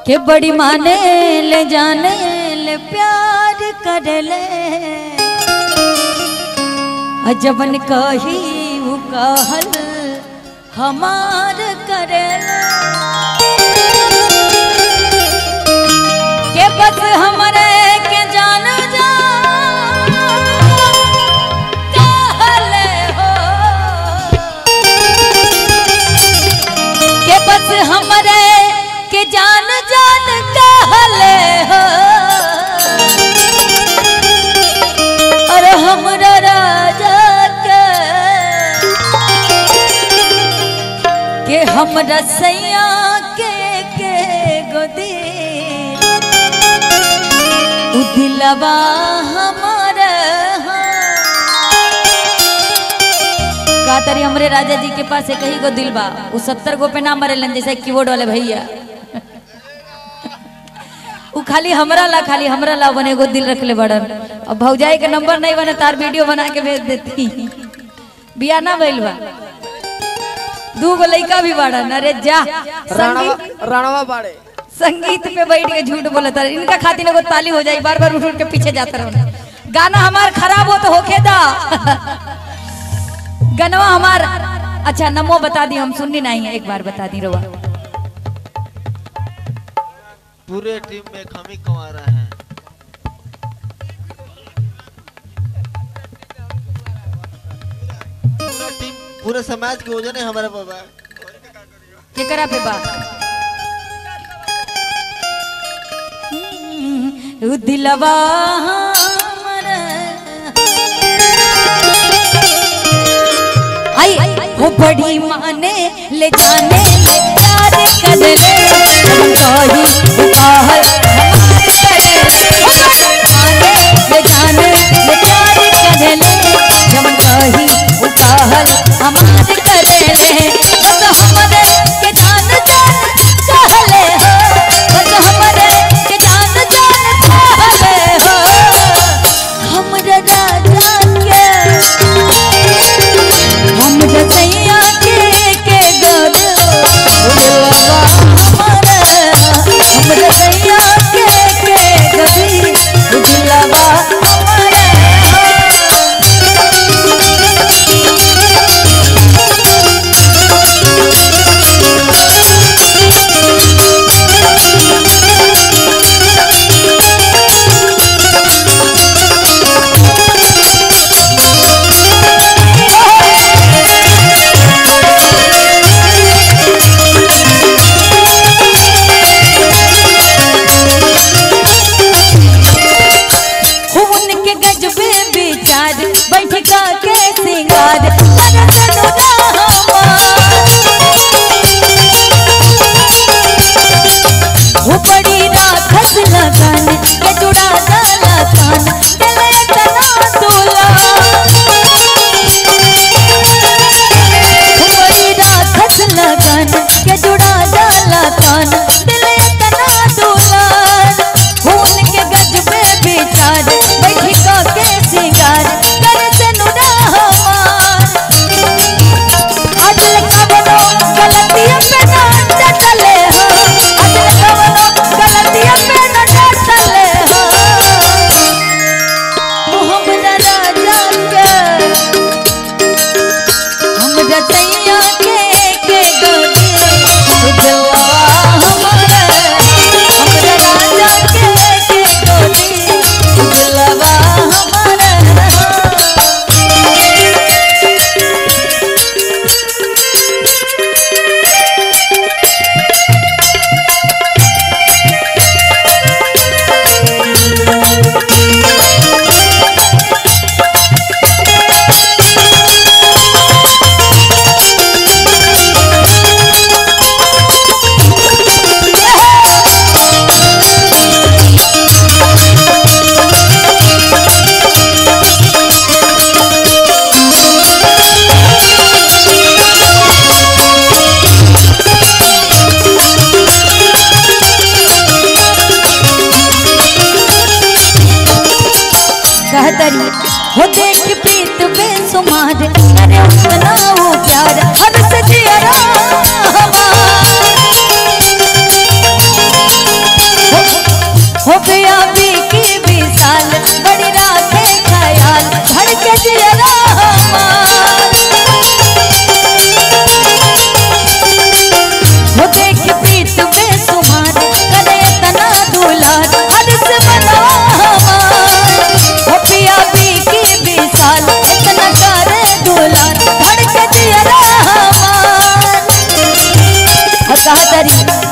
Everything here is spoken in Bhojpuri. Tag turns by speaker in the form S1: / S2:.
S1: के बड़ी माने ले जाने ले प्यार कर ले अजबन कही उ कहल हमार कर ले के बस हमरे के जान जा कहले हो के बस हमरे के जान जान कहले हो अरे हमरा राजा के के हमरा सैया के के गोदी उ दिलवा हमारा का तरी हमरे राजा जी के पास एक ही गो दिल बा उ सत्तर गो पे ना मरेलन जैसे कीबोर्ड वाले भैया उ खाली हमरा ला खाली हमरा ला बने एगो दिल रखले बड़न अब भौजाई के नंबर नहीं बने तार वीडियो बना के भेज देती बिया ना भइल बा दू गो लइका भी बड़न अरे जा
S2: राणवा
S1: संगीत
S2: राणवा बाड़े
S1: संगीत पे बैठ के झूठ बोलता रहे इनका खातिर एगो ताली हो जाई बार बार उठ उठ के पीछे जाता रहो गाना हमार खराब हो तो होके दा गनवा हमार अच्छा नमो बता दी हम सुननी नहीं है एक बार बता दी रोवा
S3: पूरे टीम में हम ही कमा रहे हैं पूरा टीम पूरे समाज के वजन है हमारे बाबा
S1: केकरा पे बा उ दिलवा हमारा आई वो बड़ी माने ले जाने ले प्यार कर ले हम कही वो कहल हमार करे वो बड़ी माने ले जाने ले प्यार कर ले हम कही वो कहल हमार करे ले बस हमरे के जान जान कहले हो बस हमरे के जान जान कहले हो हमरा राजा के हम रसैया के के गद उड़वा हमारा हम रसैया के के गदी उड़वा हमारा खून के गजबे विचार बैठका के सिंगार करत हो बड़ी राखस लगन के जुड़ा गला कान दिले तना तोला हो बड़ी राखस लगन के जुड़ा गला कान दिले तना तोला खून के गजबे विचार बैठका के सिंगार करत नुरा हमार अदल कवनो गलतिया पे ना डटले हो अदल कवनो गलतिया पे ना डटले हो तू हमरा राजा के हमरा सैया के के गोदी उजवा हमारा हमरा राजा के के गोदी उजवा हमारा कहतरी हो देख प्रीत बेसुमार अरे उतना वो प्यार हर सजिया कहतरी